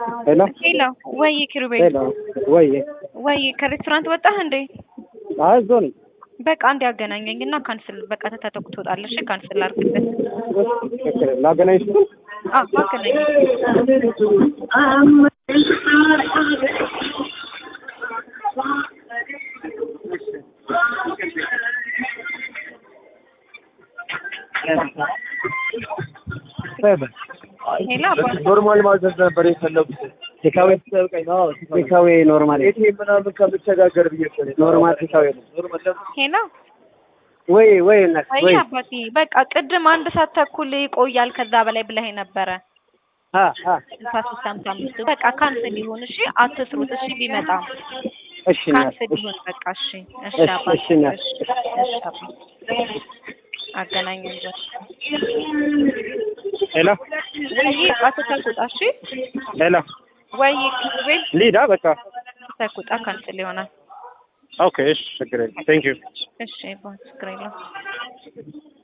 ሄሎ ሄሎ ወይ ኪሩቤል ሄሎ ወይ ወይ ከሬስቶራንት ወጣህ እንዴ? አይ እዛው ነኝ። በቃ አንድ ያገናኘኝ እና ካንስል በቃ ተተተኩ ትወጣለሽ። ካንስል አድርግለት። ትክክል ላገናኝሽ ነው። አዎ አገናኝ። ሄሎ አባ ኖርማል ማዘዝ ነበር የፈለጉት። ቴካዌ ቴካዌ ኖርማል ኤቲኤም ምናምን ከምቸጋገር ብዬ እኮ ነው። ኖርማል ቴካዌ ነው። ኖርማል ደግሞ ሄሎ ወይ ወይ እናት ወይ ወይ አባቴ በቃ ቅድም አንድ ሰዓት ተኩል ይቆያል ከዛ በላይ ብለኸኝ ነበረ። አ አ ስልሳ ሶስት ሃምሳ አምስቱ በቃ ካንስል ይሁን እሺ፣ አትስሩት እሺ። ቢመጣም እሺ እናት ካንስል እሺ ይሁን በቃ እሺ። እሺ እሺ፣ አባቴ እሺ እናት። እሺ፣ እሺ አባቴ አገናኘን ዘ ሄሎ ወይ አትተኩጣ እሺ። ሄሎ ወይ ኪሩቤል ሊዳ በቃ ተኩጣ ካንስል ይሆናል። ኦኬ እሺ ችግር የለም ቴንክ ዩ እሺ ባ ችግር የለውም።